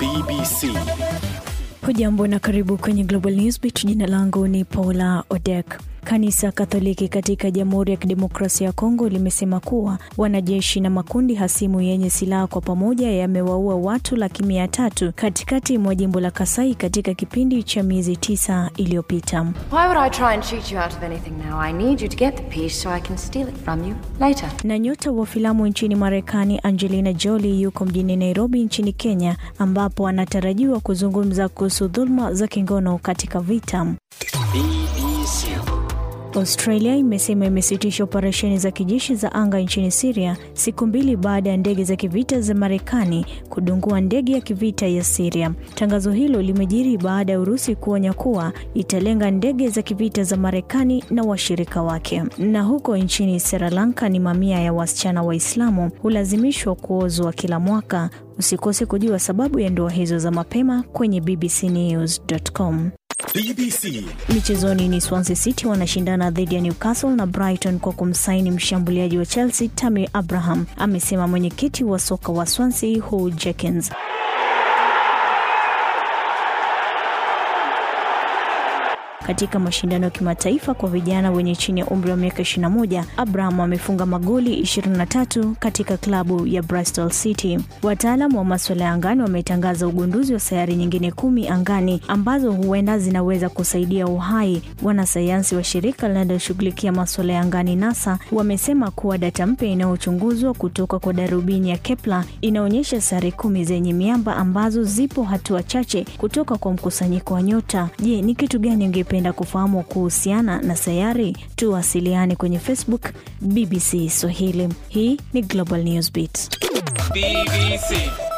BBC. Hujambo na karibu kwenye Global Newsbeat. Jina langu ni Paula Odek. Kanisa Katoliki katika Jamhuri ya Kidemokrasia ya Kongo limesema kuwa wanajeshi na makundi hasimu yenye silaha kwa pamoja yamewaua watu laki mia tatu katikati mwa jimbo la Kasai katika kipindi cha miezi tisa iliyopita. Why would I try and cheat you out of anything now? I need you to get the piece so I can steal it from you later. Na nyota wa filamu nchini Marekani Angelina Jolie yuko mjini Nairobi nchini Kenya, ambapo anatarajiwa kuzungumza kuhusu dhuluma za kingono katika vita. BBC. Australia imesema imesitisha operesheni za kijeshi za anga nchini Syria siku mbili baada ya ndege za kivita za Marekani kudungua ndege ya kivita ya Syria. Tangazo hilo limejiri baada ya Urusi kuonya kuwa italenga ndege za kivita za Marekani na washirika wake. Na huko nchini Sri Lanka ni mamia ya wasichana Waislamu hulazimishwa kuozwa kila mwaka. Usikose kujua sababu ya ndoa hizo za mapema kwenye bbcnews.com. BBC. Michezoni ni Swansea City wanashindana dhidi ya Newcastle na Brighton kwa kumsaini mshambuliaji wa Chelsea Tammy Abraham, amesema mwenyekiti wa soka wa Swansea Hugh Jenkins. Katika mashindano ya kimataifa kwa vijana wenye chini ya umri wa miaka 21, Abraham amefunga magoli 23 katika klabu ya Bristol City. Wataalamu wa masuala ya angani wametangaza ugunduzi wa sayari nyingine kumi angani ambazo huenda zinaweza kusaidia uhai. Wanasayansi wa shirika linaloshughulikia masuala ya angani NASA wamesema kuwa data mpya inayochunguzwa kutoka kwa darubini ya Kepler inaonyesha sayari kumi zenye miamba ambazo zipo hatua chache kutoka kwa mkusanyiko wa nyota. Je, ni kitu gani ungependa kufahamu kuhusiana na sayari? Tuwasiliane kwenye Facebook BBC Swahili. Hii ni Global Newsbeat. BBC.